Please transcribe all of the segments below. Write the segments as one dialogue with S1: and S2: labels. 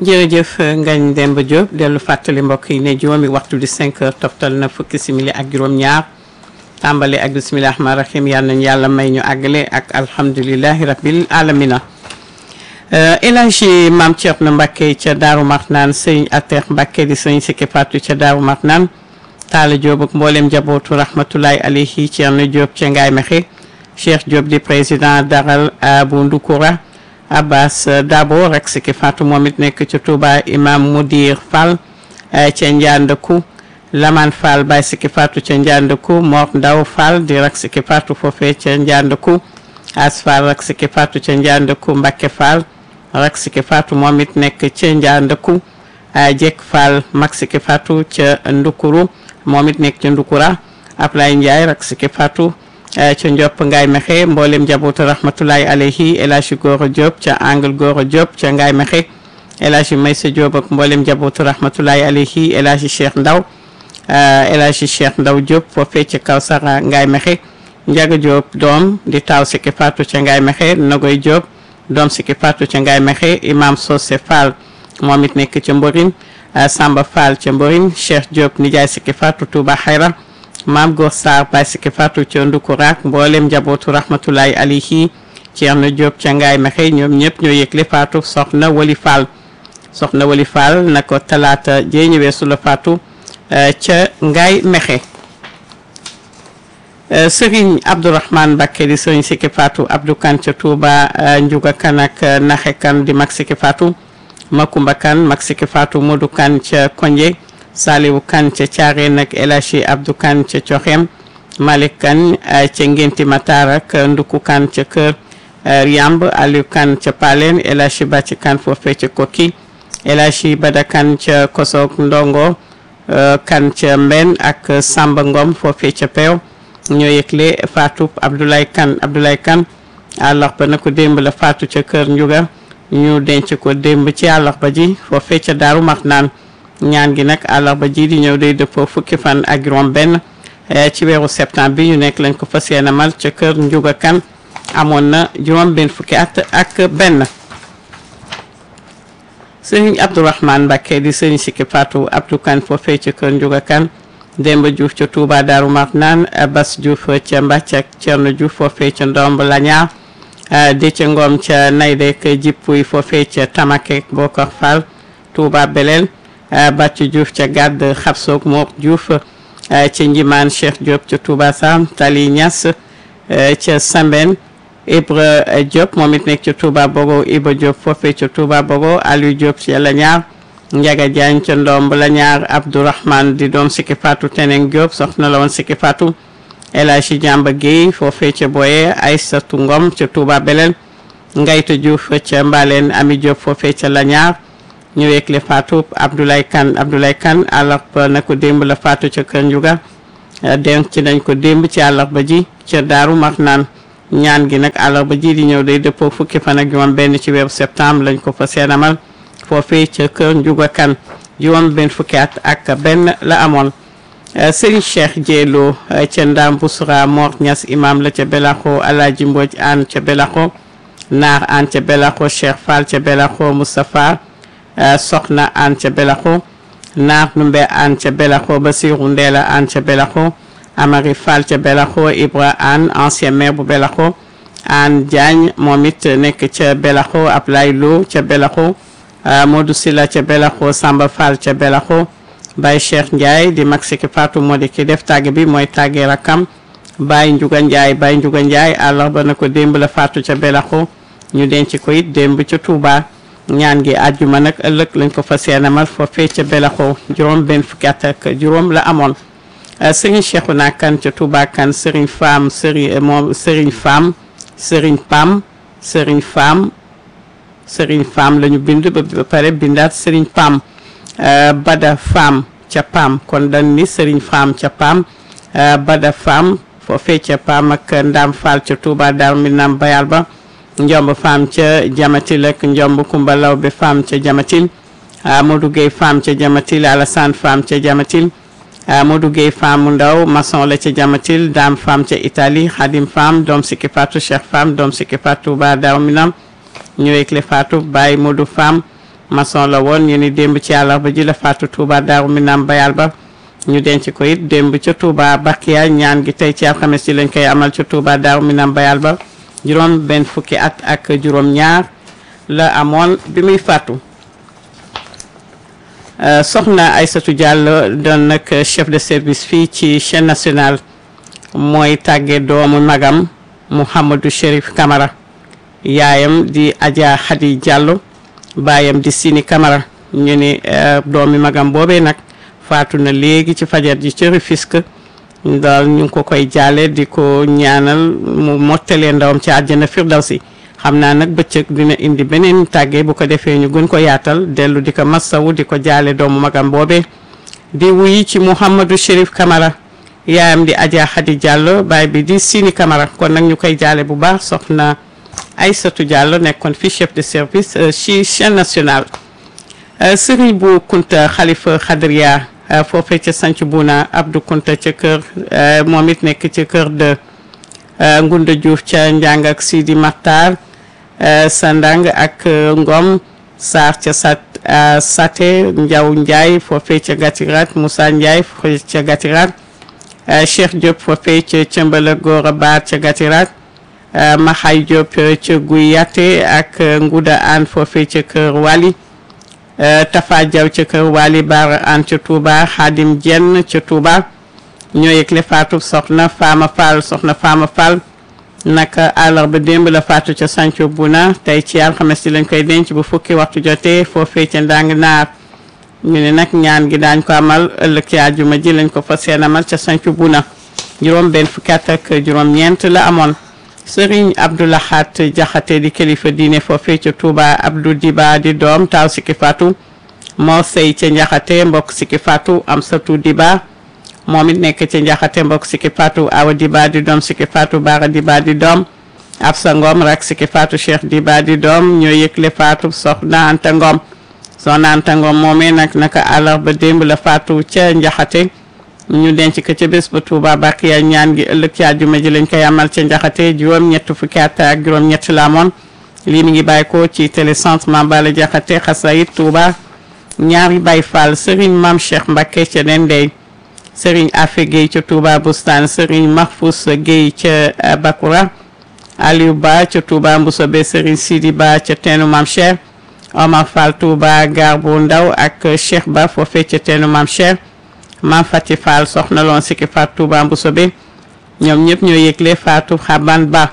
S1: jërëjëf Ngagne Demba Diop dellu fàttali mbokk yi ne juróomi waxtu di 5 heures toftal na fukki simili ak juróom-ñaar tàmbale ak bisimilah rahmaani rahim yal nañu yàlla may ñu àggale ak alhamdulilahi rabbil alamina El Hadji Maam Thierno Mbacke ca Daaru Marnaan sëñ Atex Mbacke di sëñ Sikki Fatou ca Daaru Marnaan Talla Diop ak mboolem njabootu rahmatulahi alayhi Thierno Diop ca Ngaye Mexe Cheikh Diop di président daral bu Ndukura Abbas Dabo rek Sikki Fatou moom it nekk ca Touba imam Mudir Fall ca Ndiandakou Laman Fall Baye Sikki Fatou ca Ndiandakou Mor Ndaw Fall di rek Sikki Fatou foofee ca Ndiandakou As Fall rek Sikki Fatou ca Ndiandakou Mbacke Fall rek Sikki Fatou moom it nekk ca Ndiandakou Jekk Fall mag Sikki Fatou ca Ndukuru moom it nekk ca Ndukura Ablaye Ndiaye rek Sikki Fatou ca Ndiop Ngaye Mexe mboolem njabootu rahmatulahi alayhi El Hadji Gora Diop ca Angle Gora Diop ca Ngaye Mexe El Hadji Maysa Diop ak mboolem njabootu rahmatulahi alayhi El Hadji Cheikh Ndaw El Hadji Cheikh Ndaw Diop foofee ca Kawsara Ngaye Mexe Njaga Diop doom di taaw Sikki Fatou ca Ngaye Mexe Nagoy Diop doom Sikki Fatou ca Ngaye Mexe Imam Sosé Fall moom it nekk ca Mborin Samba Fall ca Mborin Cheikh Diop nijaay Sikki Fatou Touba Xayra maam Góor Sarr Baye Sikki Fatou ca Ndukuraak mboolem njabootu rahmatulahi alayhi Ceerno Diop ca Ngaye Mexe ñoom ñëpp ñoo yëgle Fatou soxna Wali Fall soxna Wali Fall na ko talaata jee ñëwee su la Fatou ca Ngaye Mexe Serigne Abdourahmane Mbacké di Serigne Sikki Fatou Abdou Kane ca Touba Ndiouga Kane ak Naxe Kane di mag Sikki Fatou Makumba Kane mag Sikki Fatou Modou Kane ca Konje Saliwu Kane ca Thiarène ak El Hadji Abdou Kane ca Coxem Malick Kane ca Ngenti Matar ak Nduku Kane ca Kër Yamb Aliou Kane ca Palen El Hadji Bàcci Kane foofee ca Kokki El Hadji Bada Kane ca Kosok Ndongo Kane ca Mben ak Samba Ngom foofee ca Peew ñoo yëgle Fatou Abdoulaye Kane Abdoulaye Kane àllarba na ko démb la Fatou ca Kër Ndiouga ñu denc ko démb ci àllarba ji foofee ca Daaru Marnaan ñaan gi nag àllarba ji di ñëw day dëppoo fukki fan ak juróom benn ci weeru septembre bi ñu nekk lañ ko fas yéene mal ca kër Ndiouga Kane amoon na juróom benn fukki at ak benn sëriñ Abdourahmane Mbacké di sëriñ Sikki Fatou Abdou Kane foofee ca kër Ndiouga Kane Demba Diouf ca Touba Daaru Marnaan Bas Diouf ca Mbàcc ak Cerno Diouf foofee ca Ndomb Lañaar Déthié Ngom ca Naydek Jippuy foofee ca Tamaké Bokar Fall Touba Belel Bàcc Diouf ca Gàdd Xabsoog Mor Diouf ca Njimaan Cheikh Diop ca Touba Sam Tali Niass ca Samben Ibra Diop moom it nekk ca Touba Bogo Ibra Diop foofee ca Touba Bogo Aliou Diop ca Lañaar Njaga Jaañ ca Ndomb Lañaar Abdourahmane di doom Sikki Fatou Teneng Diop soxna la woon Sikki Fatou El Hadji Jàmba Guèye foofee ca Boye Aysatu Ngom ca Touba Belel Ngayta Diouf ca Mbaleen Ami Diop foofee ca Lañaar ñu weekle Fatou Abdoulaye Kane Abdoulaye Kane àllarba na ko démb la Fatou ca Kër Ndiouga denc nañ ko démb ci àllarba ji ca Daaru Marnaan ñaan gi nag àllarba ji di ñëw day dëppoo fukki fan ak juróom benn ci weeru septembre lañ ko fa seenamal foofee ca Kër Ndiouga Kane juróom benn fukki at ak benn la amoon Serigne Cheikh Diello ca Ndam Bousra Mor Niass imam la ca Belaxo Alaaji Mbodj An ca Belaxo Naar An ca Belaxo Cheikh Fall ca Belaxo Moustapha soxna an ca belaxo naar numbe an ca belaxo basiru ndeela an ca belaxo amari fall ca belaxo ibra an ancien maire bu belaxo an diagne moom it nekk ca belaxo ablay lo ca belaxo modou sila ca belaxo samba fall ca belaxo bay cheikh ndiaye di mag Sikki Fatou moo di ki def tàgg bi mooy tàgge rakam bay njuga ndiaye bay njuga ndiaye àllarba na ko démb la faatu ca belaxo ñu denc ko it démb ca touba ñaan gi àjjuma nag ëllëg lañ ko fas yéenemal foofee ca Belaxo juróom benn fukki at ak juróom la amoon Serigne Cheikhouna Kane ca Touba Kane Serigne Fam Serigne moom Serigne Fam Serigne Pam Serigne Fam Serigne Fam la ñu bind ba pare bindaat Serigne Pam Bada Fam ca Pam kon dañ ni Serigne Fam ca Pam Bada Fam foofee ca Pam ak Ndam Fall ca Touba Darou Minam Bayal ba njomb femme ca jamatil ak njomb kumba lawbe femme ca jamatil Modou Gueye femme ca jamatil Alassane femme ca jamatil Modou Gueye femme mu ndaw maçon la ca jamatil dame femme ca Italie Khadim femme doom Sikki Fatou Cheikh femme doom Sikki Fatou ba daw minam ñëwee le Fatou Baye Modou femme maçon la woon ñu ni démb ci àllarba ji la faatu Touba Daaru Minam Bayal ba ñu denc ko it démb ca Touba Bakiya ñaan gi tey ci alxames ji lañ koy amal ca Touba Daaru Minam Bayal ba juróom benn fukki at ak juróom ñaar la amoon bi muy faatu soxna Aïssatou Diallo doon nag chef de service fii ci chaîne nationale mooy tàgge doomu magam Mouhamadou Chérif Camara yaayam di Adja Khady Diallo baayam di Sini Camara ñu ni doomi magam boobee nag faatu na léegi ci fajar ji ci Rufisque daal ñu ngi ko koy jaale di ko ñaanal mu mottalee ndawam ci àjjana firdawsi xam naa nag bëccëg dina indi beneen tàgge bu ko defee ñu gën ko yaatal dellu di ko massawu di ko jaale doomu magam boobee di wuyi ci Mouhamadou Chérif Camara yaayam di Adja Khady Diallo baay bi di Sini Camara kon nag ñu koy jaale bu baax soxna Aïssatou Diallo nekkoon fi chef de service ci chaîne nationale Serigne bu Kunta Khalifa Khadria foofee ca sanc Buna Abdou Kunta ca kër moom it nekk ca kër de Ngunda Diouf ca Njàng ak Sidi Makhtar Sandang ak Ngom Sarr ca sat Sate Ndiaw Ndiaye foofee ca Gatirat Moussa Ndiaye foofee ca Gatirat Cheikh Diop foofee ca Cëmbala Gora Baar ca Gatirat Maxay Diop ca Guy Yatte ak Nguda An foofee ca kër Wali Tafa Diaw ca kër Wali Baara An ca Touba Xaadim Jenn ca Touba ñoo yëgle faatu soxna Fama Fall soxna Fama Fall naka àllarba démb la faatu ca Sanco Buna tey ci alxames ci lañ koy denc bu fukki waxtu jotee foofee ca ndàng naar ñu ne nag ñaan gi daañ ko amal ëllëg ci àjjuma ji lañ ko fa seen amal ca Sanco Buna juróom benn fukki at ak juróom ñeent la amoon Sëriñ Abdoulahat Jaxate di kilifa diine foofee ca Touba Abdou Diba di doom taaw sikki faatu moo sëy ca Njaxate mbokk sikki faatu am satu Diba moom it nekk ca Njaxate mbokk sikki faatu Awa Diba di doom sikki faatu Baara Diba di doom Absa Ngom rak sikki faatu Cheikh Diba di doom ñoo yëgle faatu soxna Anta Ngom soxna Anta Ngom moomee nag naka àllarba démb la faatu ca Njaxate ñu denc ko ca bés ba Touba Bakiya ñaan gi ëllëg ci àjjuma ji lañ koy amal ca Njaxate juróom ñett fukki at ak juróom ñett la amoon lii mi ngi bàyyi ko ci télécentre Mambala Jaxate Xasayit Touba ñaari Baay Fall Serigne Mame Cheikh Mbacké ca Dendey Serigne Afe Gueye ca Touba Boustane Serigne Mahfous Gueye ca Bakoura Aliou Ba ca Touba Mboussobé Serigne Sidi Ba ca teenu Mame Cheikh Omar Fall Touba Gar bu Ndaw ak Cheikh Ba foofee ca teenu Mame Cheikh Mame Fati Fall soxna loon sikki faatu Touba Mboussobé ñoom ñëpp ñoo yëgle faatu Xaban Ba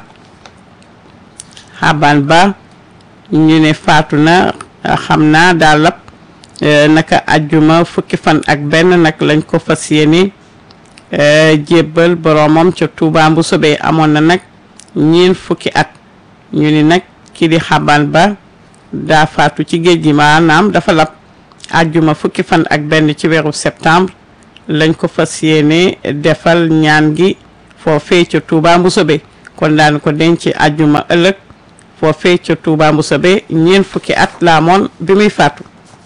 S1: Xaban Ba ñu ne faatu na xam naa daal lap naka ajjuma fukki fan ak benn nag lañ ko fas yéene jébbal boromam ca Touba Mboussobé amoon na nag ñeen fukki at ñu ni nag kii di Xaban Ba daa faatu ci géej gi maanaam dafa lap ajjuma fukki fan ak benn ci weeru septembre lañ ko fas yéene defal ñaan gi foofee ca Touba Mboussobé kon daan ko denc ajjuma ëllëg foofee ca Touba Mboussobé ñeen fukki at la amoon bi muy faatu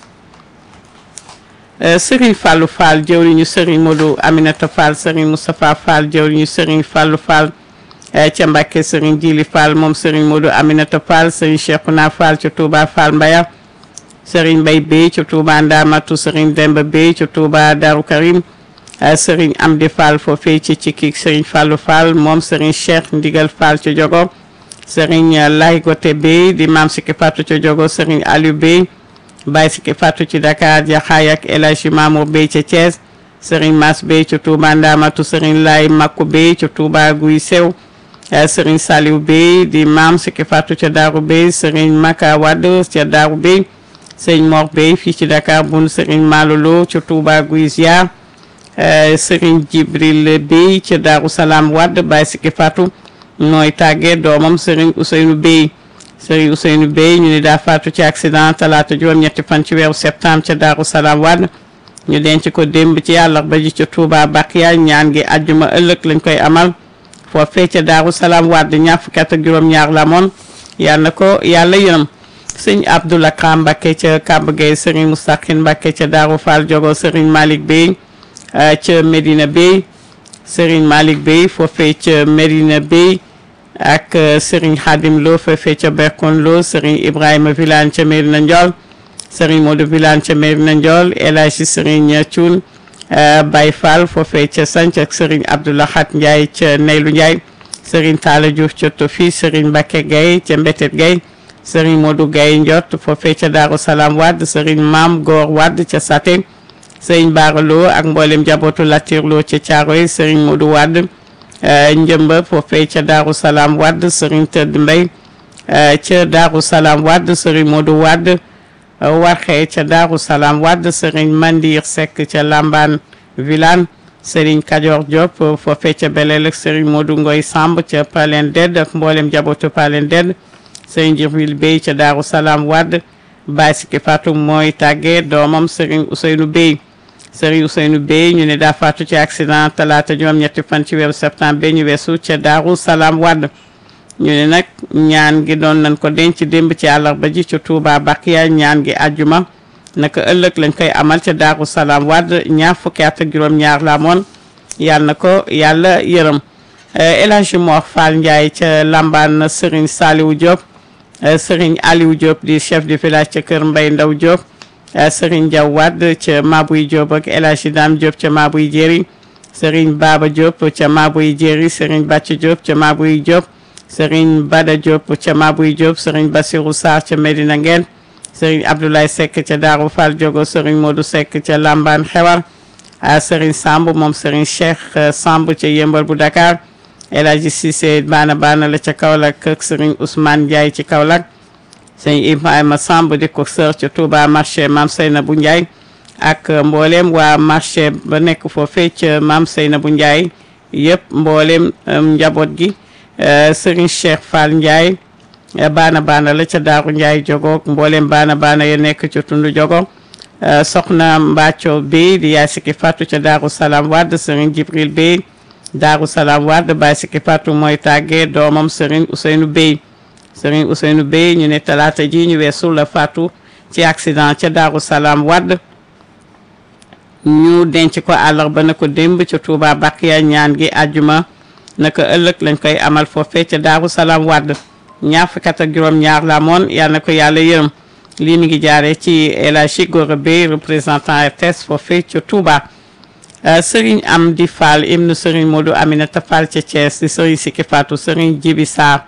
S1: Serigne Fallou Fall jëwriñu Serigne Modou Aminata Fall Serigne Moustapha Fall jëwriñu Serigne Fallou Fall ca Mbàkke Serigne Djili Fall moom Serigne Modou Aminata Fall Serigne Cheikhouna Fall ca Touba Fall Mbaya Serigne Mbaye Bey ca Touba Ndamatu Serigne Demba Bey ca Touba Darou Karim Serigne Amdi Fall foofee ci Cikki Serigne Fallou Fall moom Serigne Cheikh Ndigal Fall ca Jogo Serigne Lay Gote Bey di maam Sikki Fatou ca Jogo Serigne Aliou Bey Baye Sikki Fatou ci Dakar Jaxaay ak El Hadji Mamour Bey ca Thiès Serigne Mass Bey ca Touba Ndamatu Serigne Lay Makku Bey ca Touba Guy Sew Serigne Saliou Bey di maam Sikki Fatou ca Darou Bey Serigne Maka Wade ca Darou Bey Serigne Mor Bey fii ci Dakar bun Serigne Malolo ca Touba Guy Ziar Serigne Jibril Bey ca Darou Salaam Wade Baye Sikki Fatou nooy tàggee doomam Serigne Ousseynou Bey Serigne Ousseynou Bey ñu ni daa faatu ci accident talaata juróom-ñetti fan ci weeru septembre ca Darou Salaam Wade ñu denc ko démb ci àllarba ji ca Touba Bakiya ñaan gi àjjuma ëllëg lañ koy amal foofee ca Darou Salaam Wade ñaar fukki at ak juróom-ñaar la moon yal na ko yàlla yërëm sëñ Abdoul Akram Mbacké ca Kamba Gueye Serigne Moustaqine Mbacké ca Darou Fall Jogo Serigne Malick Bey ca Medina Bey Serigne Malick Bey foofee ca Medina Bey ak Serigne Khadim Lo foofee ca Berkon Lo Serigne Ibrahima Vilane ca Medina Ndiol Serigne Modou Vilane ca Mérina Ndiol El Hadji Serigne Thioune Baye Fall foofee ca Sanc ak Serigne Abdoulahat Ndiaye ca Neylu Ndiaye Serigne Talla Diouf ca Tofi Serigne Mbacke Gaye ca Mbetet Gaye Serigne Modou Gaye Ndiot foofee ca Daaru Salaam Wade Serigne Maam Góor Wade ca Saté Serigne Bara Lo ak mboolem njabootu Latir Lo ca Thiaroye Serigne Modou Wade njëmba foofee ca Daaru Salaam Wade Serigne Tëdd Mbay ca Daaru Salaam Wade Serigne Modou Wade warxee ca Daaru Salaam Wade Serigne Mandir Seck ca Lamban Vilane Serigne Kajoor Diop foofee ca Belel ak Serigne Modou Ngoy Samb ca Palen Ded ak mboolem njabootu Palen Ded Serigne Jibril Bey ca Daaru Salaam Wade Baye Siki Fatou mooy tàggee doomam Serigne Ousseynou Bey Serigne Ousseynou Bey ñu ne daa faatu ci accident talaata juróom ñetti fan ci weeru septembre ñu weesu ca Daaru Salaam Wade ñu ne nag ñaan gi doon nañ ko denc démb ci àllarba ji ca Touba Bakiya ñaan gi àjjuma naka ëllëg lañ koy amal ca Daaru Salaam Wade ñaar fukki at ak juróom ñaar la moon yàlla na ko yàlla yërëm El Hadji Mor Fall Ndiaye ca Lamban Serigne Saliou Diop Serigne Aliou Diop di chef de village ca Kër Mbay Ndaw Diop Serigne Diaw Wade ca Mabuy Diop ak El Hadji Dame Diop ca Mabuy Jéeri Serigne Baba Diop ca Mabuy Jéeri Serigne Bàcc Diop ca Mabuy Diop Serigne Bada Diop ca Mabuy Diop Serigne Bassirou Sarr ca Medina Ngeen Serigne Abdoulaye Seck ca Daaru Fall Diogo Serigne Modou Seck ca Lamban Xewar Serigne Samb moom Serigne Cheikh Samb ca Yëmbal bu Dakar El Hadji Cissé baana baana la ca Kaolack ak Serigne Ousmane Ndiaye ci Kaolack Serigne Ibrahima Samb di ko sër ca Touba marché Mame Seynabou Ndiaye ak mboolem waa marché ba nekk foofee ca Mame Seynabou Ndiaye yëpp mboolem njaboot gi Serigne Cheikh Fall Ndiaye baana baana la ca Daaru Ndiaye jogoog mboolem baana baana ya nekk ca Tundu jogo soxna Mbacco Bey di yaay Siki Fatou ca Daaru Salaam Wade Serigne Jibril Bey Daaru Salaam Wade Baye Siki Fatou mooy tàggee doomam Serigne Ousseynou Bey Serigne Ousseynou Bey ñu ne talaata ji ñu weesu la faatu ci accident ca Daaru Salaam Wade ñu denc ko àllarba na ko démb ca Touba Bakiya ñaan gi àjjuma naka ëllëg lañ koy amal foofee ca Daaru Salaam Wade ñaar fukki at ak juróom ñaar la moon yal na ko yàlla yërëm lii mi ngi jaaree ci El Hadji Gora Bey représentant RTS foofee ca Touba Serigne Amdi Fall ibnu Serigne Modou Aminata Fall ca Thiès di Serigne Siki Fatou Serigne Jibi Sarr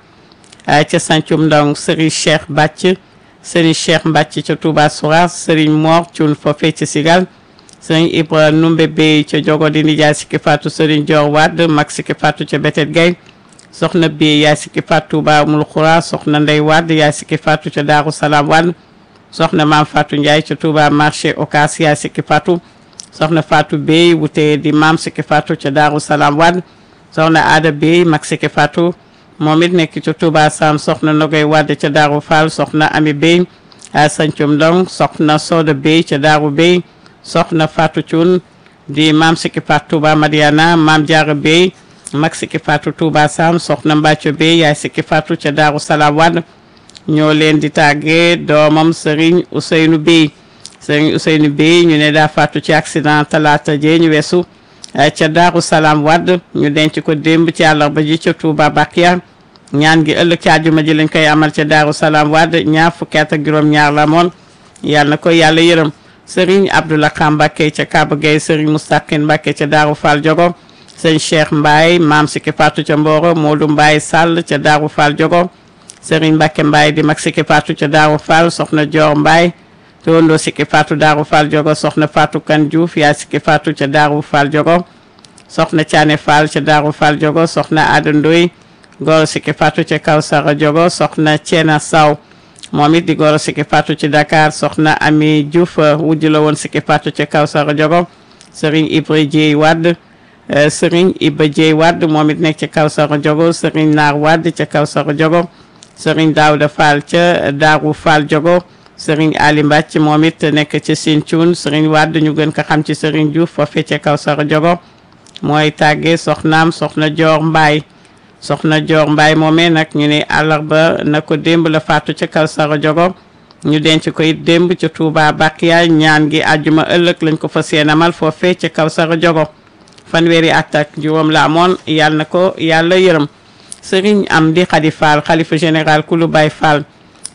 S1: ca Sancum Ndong Serigne Cheikh Bàcc Serigne Cheikh Mbàcc ca Touba Souras Serigne Mor Thioune foofee ca Sigal Serigne Ibra Numbe Bey ca Jogo di nijaay Siki Fatou Serigne Dior Wade mag Siki Fatou ca Betet Gay soxna Bey yaay Siki Fatou Touba Mul Xura soxna Ndey Wade yaay Siki Fatou ca Daaru Salaam Wade soxna Maam Fatou Ndiaye ca Touba marché Ocass yaay Siki Fatou soxna Fatou Bey wute di maam Siki Fatou ca Daaru Salaam Wade soxna Ada Bey mag Siki Fatou moom it nekk ca Touba Sam soxna Nogoy Wade ca Daaru Fall soxna Ami Bey a Sancum Ndong soxna Soda Bey ca Daaru Bey soxna Fatou Thioune di maam Siki Fatou Touba Madiana maam Diarra Bey mag Siki Fatou Touba Sam soxna Mbacco Bey yaay Siki Fatou ca Daaru Salaam Wade ñoo leen di tàggee doomam Serigne Ousseynou Bey Serigne Ousseynou Bey ñu ne daa faatu ci accident talaata jee ñu weesu ca Daaru Salaam Wade ñu denc ko démb ci àllarba ji ca Touba Bakiya ñaan gi ëllëg ci àjjuma ji lañ koy amal ca Daaru Salaam Wade ñaar fukki at ak juróom-ñaar la moon yàlla na ko yàlla yërëm Serigne Abdoulaye Kam Mbacké ca Kaba Gueye Serigne Moustaqine Mbacké ca Daaru Fall Jogo Serigne Cheikh Mbaye maam Siki Fatou ca Mboro Modou Mbaye Sall ca Daaru Fall Jogo Serigne Mbacké Mbaye di mag Siki Fatou ca Daaru Fall soxna Dior Mbaye towandoo Siki Fatou Daaru Fall Jogo soxna Fatou Kan Diouf yaay Siki Fatou ca Daaru Fall Jogo soxna Thiané Fall ca Daaru Fall Jogo soxna Ada Ndoy goro Siki Fatou ca Kawsara Jogo soxna Thiena Saw moom it di goro Siki Fatou ci Dakar soxna Ami Diouf wujj la woon Siki Fatou ca Kawsara Jogo Serigne Ibra Dieye Wade Serigne Ibra Dieye Wade moom it nekk ca Kawsara Jogo Serigne Naar Wade ca Kawsara Jogo Serigne Daouda Fall ca Daaru Fall Jogo Serigne Ali Mbacc moom it nekk ca Sinthiou Serigne Wade ñu gën ko xam ci Serigne Diouf foofee ca Kawsara Jogo mooy tàggee soxnaam soxna Dior Mbaye soxna Dior Mbaye moomee nag ñu ne àllarba na ko démb la faatu ca Kawsara Jogo ñu denc ko it démb ca Touba Bakiya ñaan gi àjjuma ëllëg lañ ko fas yéene amal foofee ca Kawsara Jogo fanweeri at ak juróom la amoon yàlla na ko yàlla yërëm Serigne Amdi Khady Fall xalifa général Kulu Baye Fall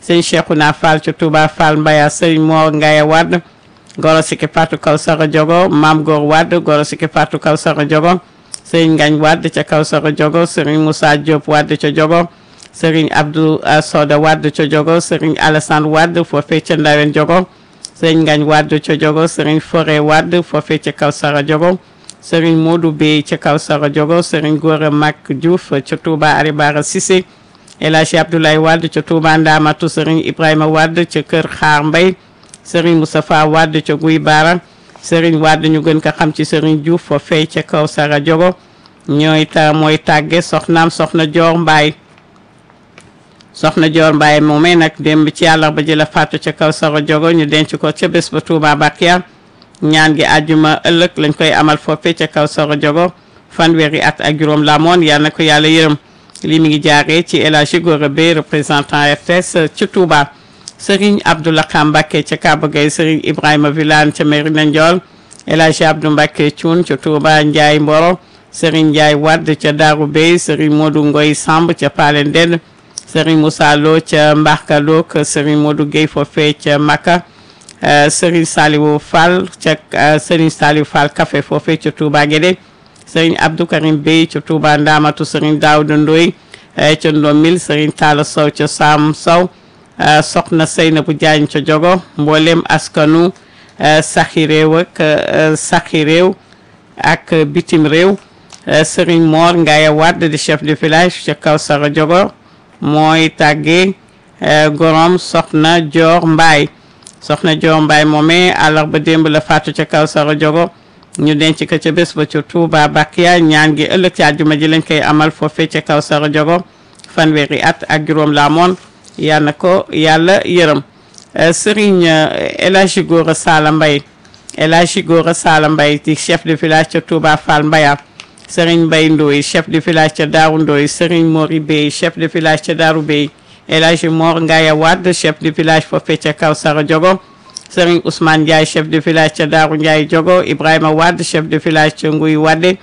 S1: sëriñ Cheikhouna Fall ca Touba Fall Mbaya sëriñ Mor Ngaye Wade goro siki Fatou Kawsara Diogo Maam Góor Wade goro siki Fatou Kawsara Diogo sëriñ Ngagne Wade ca Kawsara Diogo sëriñ Moussa Diop Wade ca Diogo sëriñ Abdou Soda Wade ca Diogo sëriñ Alassane Wade foofee ca Ndawen Diogo sëriñ Ngagne Wade ca Diogo sëriñ Foré Wade foofee ca Kawsara Diogo sëriñ Modou Bey ca Kawsara Diogo sëriñ Gora Mak Diouf ca Touba Aribara Cissé El Hadji Abdoulaye Wade ca Touba Ndamatu sëriñ Ibrahima Wade ca Kër Xaar Mbay sëriñ Moustapha Wade ca Guy Bara sëriñ Wade ñu gën ko xam ci sëriñ Diouf foofee ca Kawsara Diogo ñooy ta mooy tàgge soxnaam soxna Joor Mbaay soxna Joor Mbaay moomee nag démb ci àllarba ji la faatu ca Kawsara Diogo ñu denc ko ca bés ba Touba Bakia ñaan gi àjjuma ëllëg lañ koy amal foofee ca Kawsara Diogo fanweeri at ak juróom la moon yal na ko yàlla yërëm lii mi ngi jaaree ci El Hadji Gora Bey représentant RTS ci Touba Serigne Abdoulaye Mbacké ca Kaba Gueye Serigne Ibrahima Vilane ca Merina Ndiol El Hadji Abdou Mbacké Thioune ca Touba Ndiaye Mboro Serigne Ndiaye Wade ca Darou Bey Serigne Modou Ngoy Samb ca Palen Ndend Serigne Moussa Lo ca Mbarka Lo Serigne Modou Gueye foofee ca Makka Serigne Saliou Fall ca Serigne Saliou Fall Café foofee ca Touba Guédé Serigne Abdou Karim Bey ca Touba Ndamatu Serigne Daouda Ndoy ca Ndomil Serigne Talla Sow ca Sam Sow soxna Seynabou Diagne ca Diogo mboolem askanu saxi réew ak saxi réew ak bitim réew Serigne Mor Ngaye Wade di chef de village ca Kawsara Diogo mooy tàggee gorom soxna Dior Mbaye soxna Dior Mbaye moomee àllarba démb la faatu ca Kawsara Diogo ñu denc ko ca bés ba ca Touba Bakia ñaan gi ëllëg ci àjjuma ji lañ koy amal foofee ca Kawsara Diogo fanweeri at ak juróom la amoon yal na ko yàlla yërëm Serigne El Hadji Gora Sala Mbaye El Hadji Gora Sala Mbaye di chef de village ca Touba Fall Mbaya Serigne Mbaye Ndoye chef de village ca Daaru Ndoye Serigne Mori Bey chef de village ca Daaru Bey El Hadji Mor Ngaya Wade chef de village foofee ca Kawsara Diogo Serigne Ousmane Ndiaye chef de village ca Daaru Ndiaye Diogo Ibrahima Wade chef de village ca Nguy Wade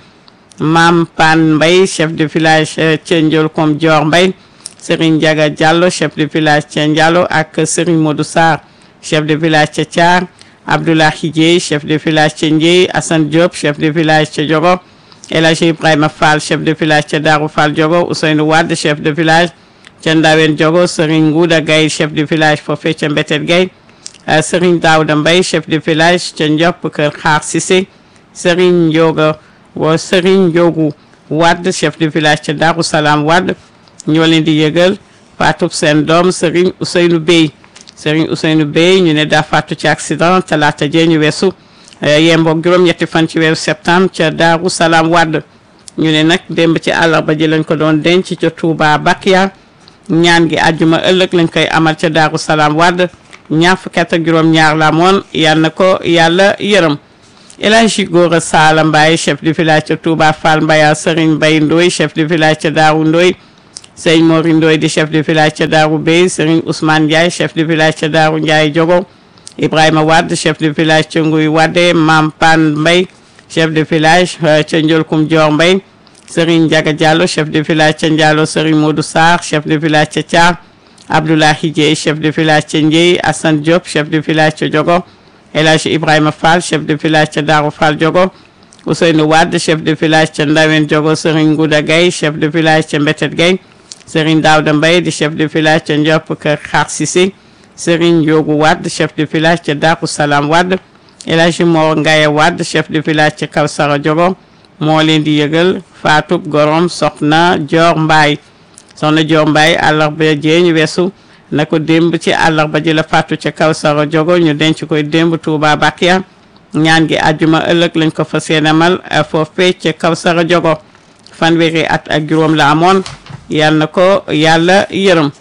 S1: Mam Pan Mbaye chef de village ca Ndiolkom Dior Mbaye Serigne Ndiaga Diallo chef de village ca Ndiallo ak Serigne Modou Sarr chef de village ca Thiar Abdoulahi Dieye chef de village ca Ndieye Assane Diop chef de village ca Diogo El Hadji Ibrahima Fall chef de village ca Darou Fall Diogo Ousseynou Wade chef de village ca Ndawen Diogo Serigne Ngouda Gaye chef de village foofee ca Mbetet Gaye Serigne Daouda Mbaye chef de village ca Ndiop Kër Xaar Cissé Serigne Ndioga wa Serigne Ndiogu Wade chef de village ca Darou Salam Wade ñoo leen di yëgal faatub seen doom Serigne Ousseynou Bey Serigne Ousseynou Bey ñu ne daa faatu ci accident talaata jee ñu weesu yemboog juróom-ñetti fan ci weeru septembre ca Daaru Salaam Wade ñu ne nag démb ci àllarba ji lañ ko doon denc ca Touba Bakia ñaan gi àjjuma ëllëg lañ koy amal ca Daaru Salaam Wade ñaar fukki at ak juróom-ñaar la moon yal na ko yàlla yërëm El Hadji Gora Sala Mbaye chef de village ca Touba Fall Mbaya Serigne Mbaye Ndoye chef de village ca Daaru Ndoye Sëñ Mori Ndoye di chef de village ca Daaru Bey Serigne Ousmane Ndiaye chef de village ca Daaru Ndiaye Diogo Ibrahima Wade chef de village ca Nguy Wade Mam Pan Mbay chef de village ca Ndiolkoum Dior Mbay Serigne Ndiaga Diallo chef de village ca Ndiallo Serigne Modou Sarr chef de village ca Thiar Abdoulahi Dieye chef de village ca Ndieye Assane Diop chef de village ca Diogo El Hadji Ibrahima Fall chef de village ca Darou Fall Diogo Ousseynou Wade chef de village ca Ndawen Diogo Serigne Ngouda Gaye chef de village ca Mbetet Gaye Serigne Daouda Mbaye di chef de village ca Ndiop Kër Xaar Cissé Serigne Ndiogu Wade chef de village ca Darou Salam Wade El Hadji Mor Ngaye Wade chef de village ca Kawsara Diogo moo leen di yëgal faatub gorom soxna Dior Mbaye soxna Dior Mbaye àllarba jee ñu weesu na ko démb ci àllarba ji la faatu ca Kawsara Diogo ñu denc koy démb Touba Bakia ñaan gi àjjuma ëllëg lañ ko fas yéene amal foofee ca Kawsara Diogo fanweeri at ak juróom la amoon yal na ko yàlla yërëm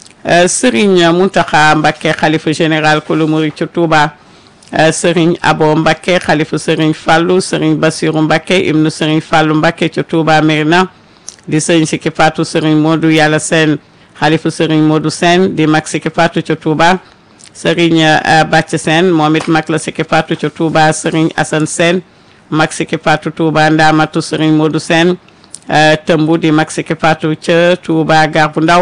S1: Serigne Mountakha Mbacké xalifa général kulu murid ca Touba Serigne Abo Mbacké xalifa Serigne Fallou Serigne Bassirou Mbacké ibnu Serigne Fallou Mbacké ca Touba Mérina di Serigne Siki Fatou Serigne Modou Yàlla Sène xalifa Serigne Modou Sène di mag Siki Fatou ca Touba Serigne Bàcc Sène moom it mag la Siki Fatou ca Touba Serigne Assane Sène mag Siki Fatou Touba Ndamatu Serigne Modou Sène tëmbu di mag Siki Fatou ca Touba Gar bu Ndaw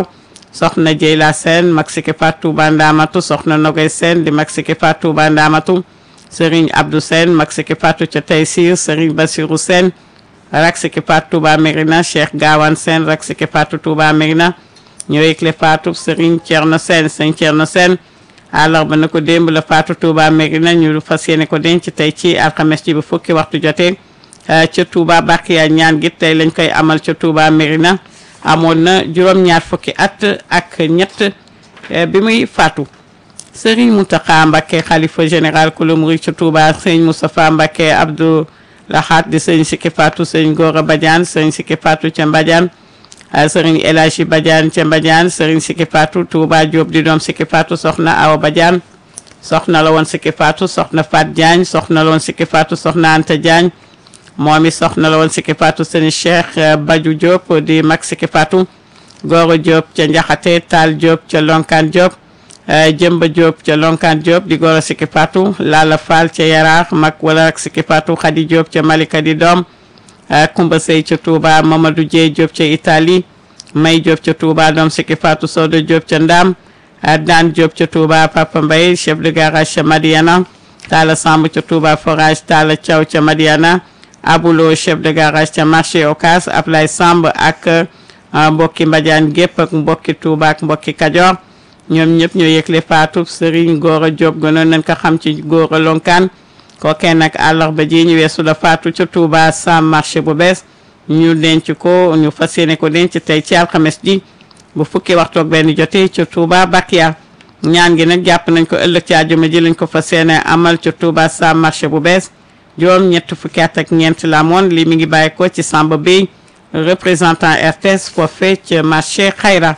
S1: soxna Jeyla Sène mag Siki Fatou Touba Ndamatu soxna Nogay Sène di mag Siki Fatou Touba Ndamatu Serigne Abdou Sène mag Siki Fatou ca Taysir Serigne Bassirou Sène rak Siki Fatou Touba Mérina Cheikh Gawane Sène rak Siki Fatou Touba Mérina ñoo yëgle Fatou Serigne Thierno Sène Serigne Thierno Sène àllarba na ko démb la Fatou Touba Mérina ñu fas yéene ko denc tey ci alxames ji bu fukki waxtu jotee ca Touba Bakiya ñaan gi tey lañ koy amal ca Touba Mérina amoon na juróom-ñaar fukki at ak ñett bi muy faatu Serigne Mountakha Mbacké xalifa général ku murid ca Touba Serigne Moustapha Mbacké Abdou Lahat di Serigne Siki Fatou Serigne Gora Badiane Serigne Siki Fatou ca Mbadiane Serigne El Hadji Badiane ca Mbadiane Serigne Siki Fatou Touba Diop di doom Siki Fatou soxna Awa Badiane soxna la woon Siki Fatou soxna Fat Diagne soxna la woon Siki Fatou soxna Anta Diagne moom i soxna la woon Siki Fatou Serigne Cheikh Badiou Diop di mag Siki Fatou Goro Diop ca Njaxate Taal Diop ca Lonkan Diop Jëmba Diop ca Lonkan Diop di Goro Siki Fatou Lala Fall ca Yaraax mag wala ak Siki Fatou Khady Diop ca Malika di doom Kumba Sey ca Touba Mamadou Dieye Diop ca Italie May Diop ca Touba doom Siki Fatou Sodo Diop ca Ndam Daan Diop ca Touba Papa Mbaye chef de garage ca Madiana Talla Samb ca Touba forage Talla Thiaw ca Madiana Abulo chef de garage ca marché Ocas Ablaye Samb ak mbokki Mbadiane gépp ak mbokki Touba ak mbokki Kajoor ñoom ñëpp ñoo yëgle faatu Serigne Gora Diop gënoon nañ ko xam ci Gora Lonkaan kookee nag àllarba ji ñu weesu la faatu ca Touba sam marché bu bees ñu denc ko ñu fas yéene ko denc tey ci alxames ji bu fukki waxtu ak benn jotee ca Touba Bakia ñaan gi nag jàpp nañ ko ëllëg ci àjjuma ji lañ ko fas yéene amal ca Touba sam marché bu bees juróom ñett fukki at ak ñeent la moon lii mi ngi bàyyi ko ci Samba Bey représentant RTS foofee ca marché Xayra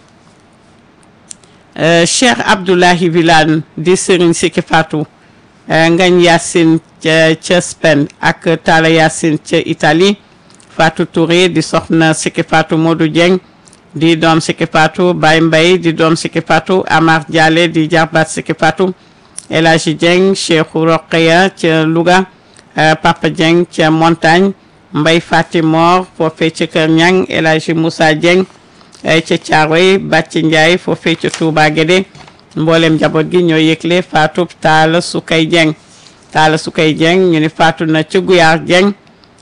S1: Cheikh Abdoulahi Wilane di Serigne Siki Fatou Ngañ Yacine ca ca Spain ak Talla Yacine ca Italie Fatou Touré di soxna Siki Fatou Modou Dieng di doom Siki Fatou Baye Mbaye di doom Siki Fatou Amar Dialé di jarbaat Siki Fatou El Hadji Dieng Cheikhou Roqeya ca Louga Papa Dieng ca Montagne Mbay Fatimor foofee ca Kër Ñang El Hadji Moussa Dieng ca Caaroy Bàcci Ndiaye foofee ca Touba Guédé mboolem njaboot gi ñoo yëgle faatu Taala Sukay Dieng Taala Sukay Dieng ñu ni faatu na ca Guyaar Dieng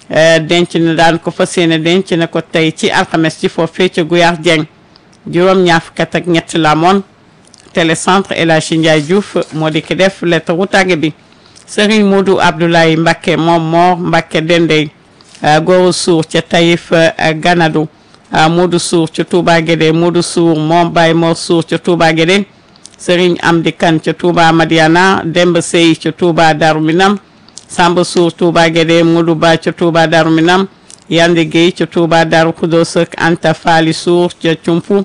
S1: denc na daan ko fas yéene denc na ko tey ci alxames ci foofee ca Guyaar Dieng juróom ñaar fukk ak ñett la moon télécentre El Hadji Ndiaye Diouf moo di ki def lettre wu tàgge bi Serigne Modou Abdoulaye Mbacké moom moo Mbacké Dendey Goro Sour ca Taïf Ganadou Modou Sour ca Touba Guédé Modou Sour moom Baye Mor Sour ca Touba Guédé Serigne Amdi Kane ca Touba Madiana Demba Sey ca Touba Darou Minam Samba Sour Touba Guédé Modou Ba ca Touba Darou Minam Yande Gueye ca Touba Darou Khoudoss ak Anta Fali Sour ca Cumpu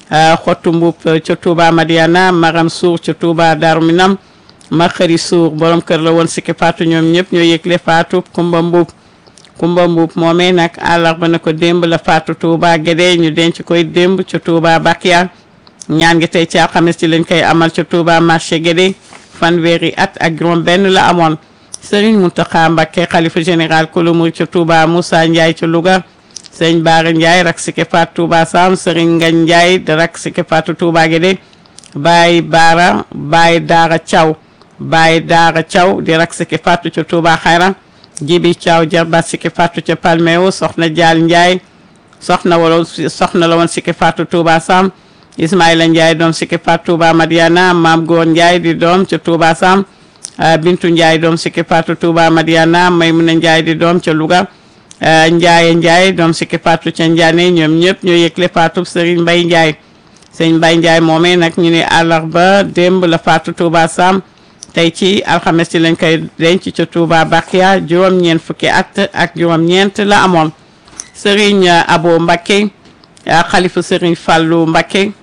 S1: Xottu Mbub ca Touba Madiana Maram Sour ca Touba Darou Minam Makhari Sour borom kër la woon Siki Fatou ñoom ñëpp ñoo yëgle Fatou Kumba Mbub Kumba Mbub moomee nag àllarba na ko démb la Fatou Touba Guédé ñu denc koy démb ca Touba Bakia ñaan gi tey ci alxames ci lañ koy amal ca Touba marché Guédé fanweeri at ak juróom benn la amoon Serigne Mountakha Mbacké xalifa général kulu murid ca Touba Moussa Ndiaye ca Louga Serigne Bara Ndiaye rak Siki Fatou Touba Sam Serigne Ngagne Ndiaye da rak Siki Fatou Touba Guédé Baye Bara Baye Daara Thiaw Baye Daara Thiaw di rak Siki Fatou ca Touba Xayra Jibi Thiaw jarbaat Siki Fatou ca Palmeo soxna Dial Ndiaye soxna wala soxna la woon Siki Fatou Touba Sam Ismaïla Ndiaye doom Siki Fatou Touba Madiana Maam Góor Ndiaye di doom ca Touba Sam Bintu Ndiaye doom Siki Fatou Touba Madiana Maymuna Ndiaye di doom ca Louga Ndiaye Ndiaye doom Siki Fatou ca Ndiané ñoom ñëpp ñoo yëgle Fatou Serigne Mbaye Ndiaye Serigne Mbaye Ndiaye moomee nag ñu ne àllarba démb la Fatou Touba Sam tey ci alxames ci lañ koy denc ca Touba Bakia juróom-ñeent fukki at ak juróom-ñeent la amoon Serigne Abo Mbacké xalifa Serigne Fallou Mbacké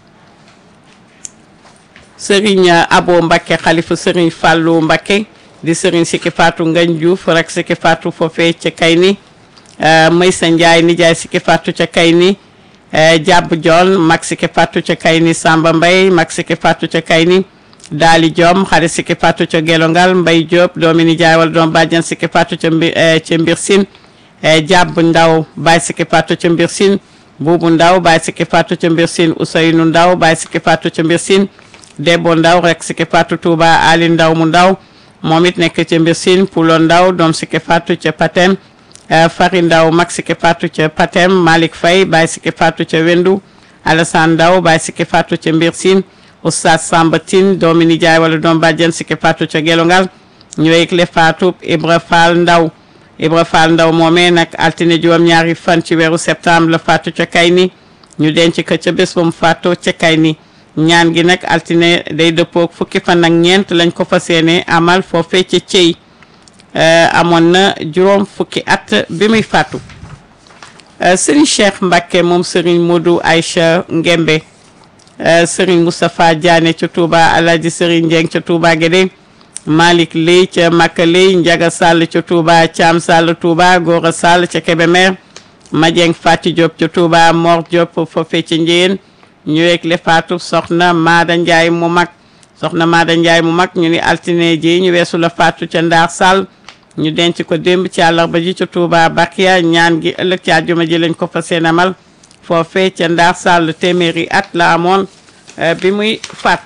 S1: Serigne Abo Mbacké xalifa Serigne Fallou Mbacké di Serigne Siki Fatou Ngagne Diouf rek Siki Fatou foofee ca Kayni Maysa Ndiaye nijaay Siki Fatou ca Kayni Jàbb Joon mag Siki Fatou ca Kayni Samba Mbaye mag Siki Fatou ca Kayni Daali Diom xarit Siki Fatou ca Gelongal Mbay Diop doomi nijaay wala doom bàjjan Siki Fatou ca mbir ca mbir sin Jàbb Ndaw Baay Siki Fatou ca mbir sin buubu ndaw Baye Sikki Fatou ca mbir siin Ousseynou ndaw Baye Sikki Fatou ca mbir siin Debbo ndaw rek Sikki Fatou Touba Ali ndaw mu ndaw moom it nekk ca mbir siin Pulo ndaw doom Sikki Fatou ca Patem Fari ndaw mag Sikki Fatou ca Patem Malick Faye Baye Sikki Fatou ca Wendu Alassane ndaw Baye Sikki Fatou ca mbir siin Oustaz Samba Tine doomi nijaay wala doom bàjjen Sikki Fatou ca Gelongal ñooy le Fatou Ibra Fall ndaw Ibra Fall ndaw moomee nag altine juróom ñaari fan ci weeru septembre la faatu ca Kayni ñu denc ko ca bés ba mu faatoo ca Kayni ñaan gi nag altine day dëppoog fukki fan ak ñeent lañ ko fas yéene amal foofee ca Cey amoon na juróom fukki at bi muy faatu Serigne Cheikh Mbacke moom Serigne Modou Aïcha Ngembe Serigne Moustapha Diané ca Touba Alhaji Serigne Dieng ca Touba Guédé Malick Ley ca Makka Ley Njaga Sall ca Touba Thiam Sall Touba Gora Sall ca Kébémer Madieng Fati Diop ca Touba Mor Diop foofee ca Njéen ñu yegg le faatu soxna Maada Ndiaye mu mag soxna Maada Ndiaye mu mag ñu ni altine ji ñu weesu la faatu ca Ndaar Sall ñu denc ko démb ci àllarba ji ca Touba Bakia ñaan gi ëllëg ci àjjuma ji lañ ko fa seen amal foofee ca Ndaar Sall téeméeri at la amoon bi muy faatu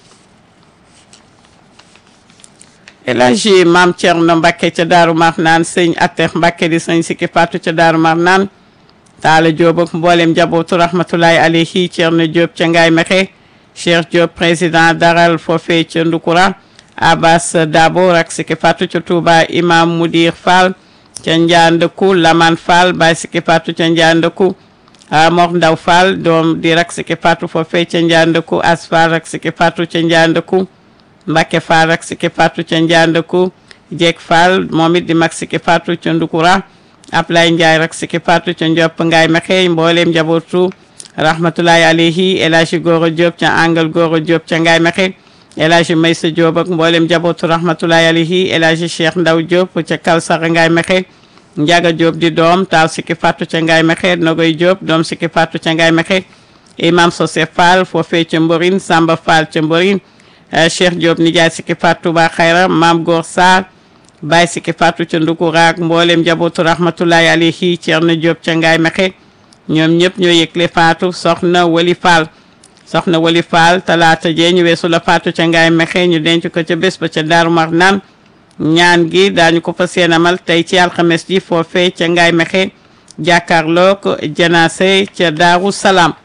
S1: El Hadji Maam Thierno Mbacke ca Daaru Marnaan sëñ Atex Mbacke di sëñ Sikki Fatou ca Daaru Marnaan Taala Diop ak mboolem njabootu rahmatulahi alayhi Thierno Diop ca Ngaye Mexe Cheikh Diop président daral foofee ca Ndukura Abbas Dabo rak Sikki Fatou ca Touba Imam Mudir Fall ca Ndiandekou Laman Fall Baye Sikki Fatou ca Ndiandekou Mor Ndaw Fall doom di rak Sikki Fatou foofee ca Ndiandekou Asfal rak Sikki Fatou ca Ndiandekou Mbacke Fall rak Sikki Fatou ca Ndiandekou Jeeg Fall moom it di mag Sikki Fatou ca Ndukura Ablaye Ndiaye rak Sikki Fatou ca Ndiop Ngaye Mexe mbooleem njabootu rahmatulahi alayhi El Hadji Goro Diop ca Angal Goro Diop ca Ngaye Mexe El Hadji Maysa Diop ak mboolem njabootu rahmatulahi alayhi El Hadji Cheikh Ndaw Diop ca Kalsara Ngaye Mexe Njaga Diop di doom taaw Sikki Fatou ca Ngaye Mexe Nogoy Diop doom Sikki Fatou ca Ngaye Mexe Imam Sosé Fall foofee ca Mborin Samba Fall ca Mborin Cheikh Diop nijaay Sikki Fatou Touba Xayra Maam Góor Sarr Baye Sikki Fatou ca Ndukura ak mboolem njabootu rahmatulahi alayhi Thierno Diop ca Ngaye Mexe ñoom ñëpp ñoo yëgle Fatou soxna Wali Fall soxna Wali Fall talaata jee ñu weesu la Fatou ca Ngaye Mexe ñu denc ko ca bés ba ca Daaru Marnaan ñaan gi daañu ko fa seenamal tey ci alxames ji foofee ca Ngaye Mexe jàkkaarloo ko janaase ca Daaru Salaam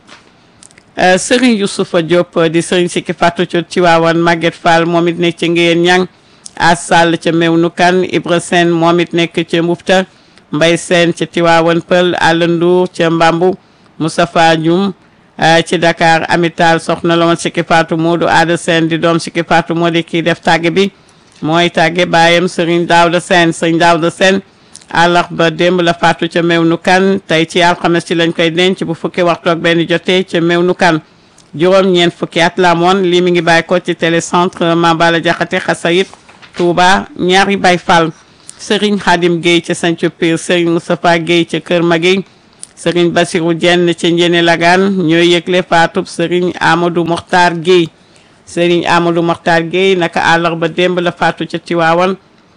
S1: Serigne Youssoufa Diop di Serigne Sikki Fatou ca Tiwaawan Maguette Fall moom it nekk ca Ngéyeen Ñang As Sall ca Mewnu Kan Ibra Sène moom it nekk ca Mbufta Mbay Sène ca Tiwaawan Pël Alla Ndour ca Mbambu Moustapha Dioum ci Dakar Amital soxna la woon Sikki Fatou Modou Ada Sène di doom Sikki Fatou moo di kii def tàgge bi mooy tàgge baayam Serigne Daouda Sène Serigne Daouda Sène àllarba démb la faatu ca Mewnu Kan tey ci alxames ci lañ koy denc bu fukki waxtu ak benn jotee ca Mewnu Kan juróom ñeent fukki at la amoon lii mi ngi bàyyi ko ci télécentre Mambala Jaxate Xasayit Touba ñaari Baay Fall Serigne Khadim Gueye ca Sancu Pire Serigne Moustapha Gueye ca Kër Magey Serigne Bassirou Dieng ca Njene Lagan ñooy yëgle faatub Serigne Amadou Mokhtar Gueye Serigne Amadou Mokhtar Gueye naka àllarba démb la faatu ca Tiwaawan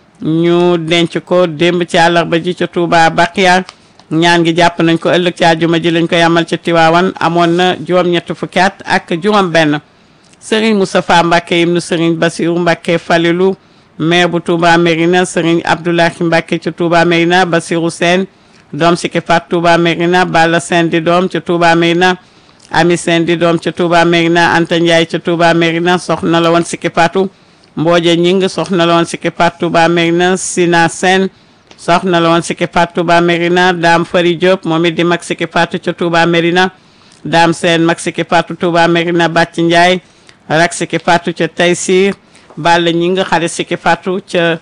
S1: ñu denc ko démb ci àllarba ji ca Touba Baqiya ñaan gi jàpp nañ ko ëllëg ci àjjuma ji lañ koy amal ca Tiwaawan amoon na juróom-ñett fukki at ak juróom-benn Serigne Moustapha Mbacke ibnu Serigne Bassirou Mbacke Falilou maire bu Touba Mérina Serigne Abdoulahi Mbacke ca Touba Mérina Bassirou Sène doom Sikki Fatou Touba Mérina Balla Sène di doom ca Touba Mérina Ami Sène di doom ca Touba Mérina Anta Ndiaye ca Touba Mérina soxna la woon Sikki Fatou Mbooje Ñing soxna la woon Sikki Fatou Touba Mérina Sina Sène soxna la woon Sikki Fatou Touba Mérina Dame Fari Diop moom it di mag Sikki Fatou ca Touba Mérina Dame Sène mag Sikki Fatou Touba Mérina Bàcc Ndiaye rak Sikki Fatou ca Taysir Balla Ñing xale Sikki Fatou ca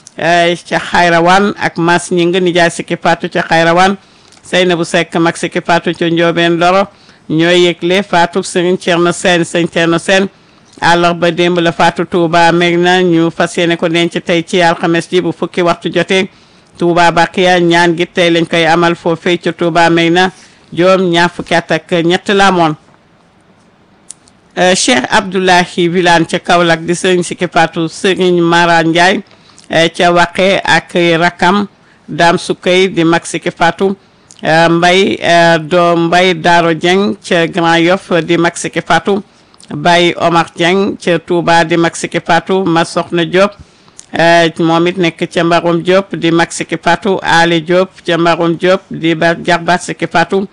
S1: ca Xayrawan ak Mas Ñing nijaay Sikki Fatou ca Xayrawan Seynabu Seck mag Sikki Fatou ca Njoobeen Loro ñooy yëgle Fatou Serigne Thierno Sène Serigne Thierno Sène àllarba démb la faatu Touba Mérina ñu fas yéene ko denc tey ci alxames ji bu fukki waxtu jotee Touba Baqiya ñaan gi tey lañ koy amal foofee ca Touba Mérina joom ñaar fukki at ak ñett la amoon Cheikh Abdoulahi Wilane ca Kaolack di sëriñ Sikki Fatou sëriñ Mara Ndiaye ca Waqe ak rakam Dame Soukey di mag Sikki Fatou Mbay do Mbay Daaro Dieng ca Grand Yoff di mag Siki Fatou Baye Omar Dieng ca Touba di mag Siki Fatou ma soxna Diop moom it nekk ca Mbarom Diop di mag Siki Fatou Ali Diop ca Mbarom Diop di ba jarbaat Siki Fatou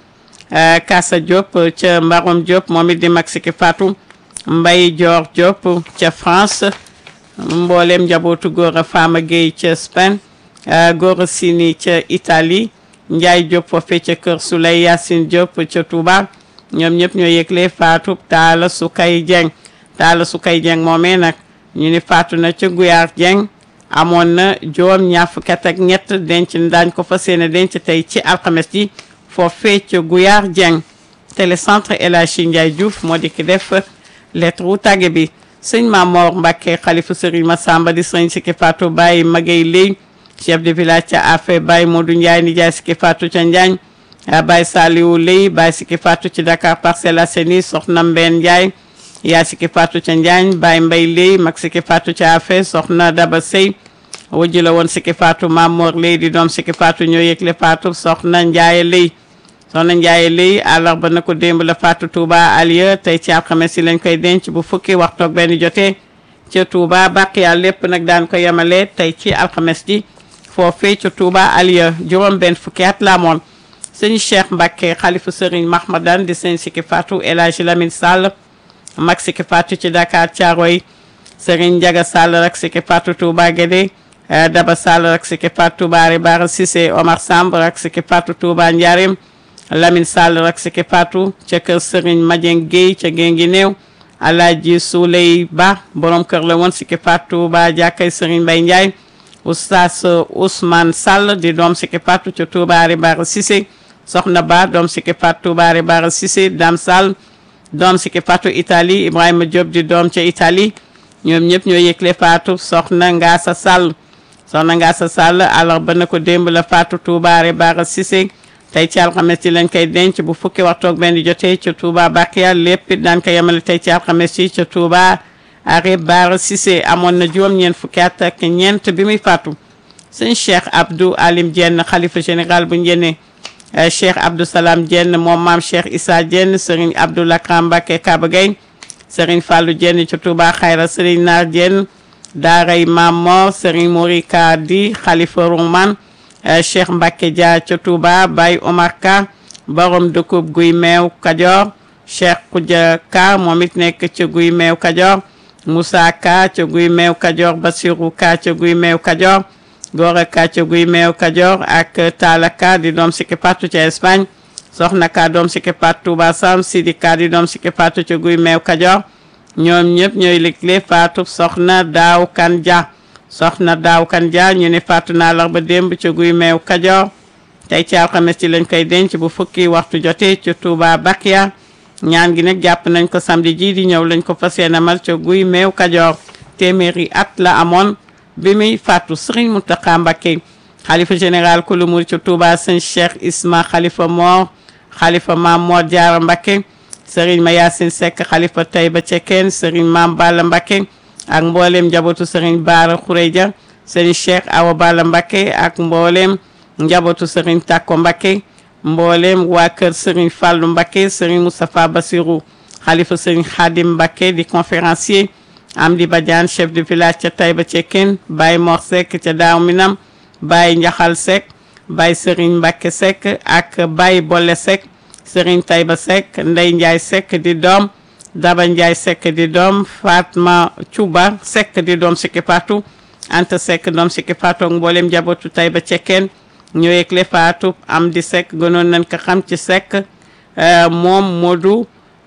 S1: Kassa Diop ca Mbarom Diop moom it di mag Siki Fatou Mbaye Dior Diop ca France mboolem njabootu góor a Fama Gueye ca Spain góor a Sini ca Italie Ndiaye Diop foofee ca Kër Souley Yacine Diop ca Touba ñoom ñëpp ñoo yëgle faatu Talla Sukay Dieng Talla Sukay Dieng moomee nag ñu ni faatu na ca Guyaar Dieng amoon na juróom ñaar fukki at ak ñett denc daañ ko fa seeni denc tey ci alxames ji foofee ca Guyaar Dieng télécentre El Hadji Ndiaye Diouf moo di ki def lettre wu tàgge bi sëñ Mamor Mbacke xalifa Serigne Massamba di sëñ Siki Fatou Baye Magay Ley chef de village ca Afé Baye Modou Ndiaye nijaay Siki Fatou ca Njaañ Baye Saliou Ley Baye Siki Fatou ci Dakar Parcelles Assainies soxna Mbène Ndiaye yaa Siki Fatou ca Njaañ Baye Mbay Ley mag Siki Fatou ca Afé soxna Daba Sey wujju la woon Siki Fatou Mamor Ley di doom Siki Fatou ñoo yëgle Fatou soxna Ndiaye Ley soxna Ndiaye lii àllarba na ko démb la faatu Touba Alieu tey ci alxames si lañ koy denc bu fukki waxtu ak benn jotee ca Touba Baqiya lépp nag daan ko yemale tey ci alxames ji foofee ca Touba Alieu juróom benn fukki at la amoon sëñ Cheikh Mbacke xalifu Serigne Mahmadan di sëñ Siki Fatou El Hadji Lamine Sall mag Siki Fatou ci Dakar Thiaroye Serigne Ndiaga Sall rek Siki Fatou Touba Guédé Daba Sall rek Siki Fatou Touba Bara Cissé Omar Samb rek Siki Fatou Touba Ndiarème Lamine Sall rak Siki Fatou ca kër Serigne Madieng Guèye ca Gengi néew Alaaji Souley Ba borom kër la woon Siki Fatou ba jàkkay Serigne Mbaye Ndiaye Oustaz Ousmane Sall di doom Siki Fatou ca Toubaari Bara Cissé Soxna Ba doom Siki Fatou Toubaari Bara Cissé Dame Sall doom Siki Fatou Italie Ibrahima Diop di doom ca Italie ñoom ñëpp ñoo yëgle Fatou Soxna Ngasa Sall Soxna Ngasa Sall àllarba na ko démb la Fatou Toubaari Bara Cissé tey ci alxames ci lañ koy denc bu fukki waxtu ak benn jotee ca Touba Bakiya lépp it daan ko yemale tey ci alxames ci ca Touba are Bara Cissé amoon na juróom-ñeent fukki at ak ñeent bi muy faatu sëñ Cheikh Abdou Alim Dieng xalifa général bu njëne Cheikh Abdou Salam Dieng moom maam Cheikh Issa Dieng Serigne Abdou Lakram Mbacké Kaba Gueye Serigne Fallou Dieng ca Touba Xayra Serigne Naar Dieng daaray Maam Mor Serigne Morika di xalifa Rouman Cheikh Mbacke Dia ca Touba Baye Omar Ka borom dëkkub guy meew Kajoor Cheikh Koudia Ka moom it nekk ca guy meew Kajoor Moussa Ka ca guy meew Kajoor Basirou Ka ca guy meew Kajoor Gora Ka ca guy meew Kajoor ak Talla Ka di doom Siki Fatou ca Espagne Soxna Ka doom Siki Fatou Touba Sam Sidi Ka di doom Siki Fatou ca guy meew Kajoor ñoom ñëpp ñooy liggéey Fatou Soxna Daaw Kan Dia soxna daaw kan dia ñu ne faatu naa la ba démb ca guy meew kajoor tey ci alxames ci lañ koy denc bu fukki waxtu jotee ca Touba Bakiya ñaan gi nag jàpp nañ ko samedi ji di ñëw lañ ko fas yéene amal ca guy meew kajoor téeméeri at la amoon bi muy faatu Serigne Mountakha Mbacké xalifa général kulu murid ca Touba sëñ Cheikh Isma xalifa Mor xalifa Maam Mor Diarra Mbacké Serigne Mayacine Seck xalifa Taïba Cekkeen Serigne Maam Balla Mbacké ak mboolem njabootu Serigne Baara Khourédia Serigne Cheikh Awa Balla Mbacké ak mboolem njabootu Serigne Takko Mbacké mboolem waa kër Serigne Fallou Mbacké Serigne Moustapha Bassirou xalifa Serigne Khadim Mbacké di conférencier Amdi Badiane chef de village ca Taïba Cekkeen Baye Mor Seck ca Daaw Minam Baye Njaxal Seck Baye Serigne Mbacké Seck ak Baye Bolle Seck Serigne Taïba Seck Ndey Ndiaye Seck di doom Daba Ndiaye Seck di doom Fatma Cuba Seck di doom Siki Fatou Anta Seck doom Siki Fatou ak mboolem njabootu Taïba Cekkeen ñoo yëgle Fatou am di Seck gënoon nañ ko xam ci Seck moom Modou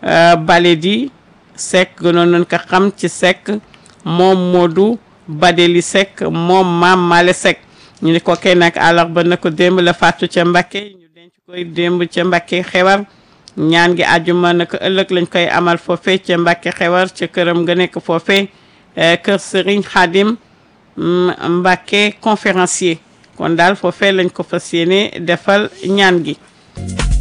S1: Baledi Seck gënoon nañ ko xam ci Seck moom Modou Badeli Seck moom Maam Male Seck ñu ne ko kay nag àllarba na ko démb la Fatou ca Mbacké ñu denc koy démb ca Mbacké xewar ñaan gi àjjuma naka ëllëg lañ koy amal foofe ca Mbàkke xewar ca këram nga nekk foofe kër Serigne Khadim Mbàkke conférencier kon daal foofe lañ ko fas yéene defal ñaan gi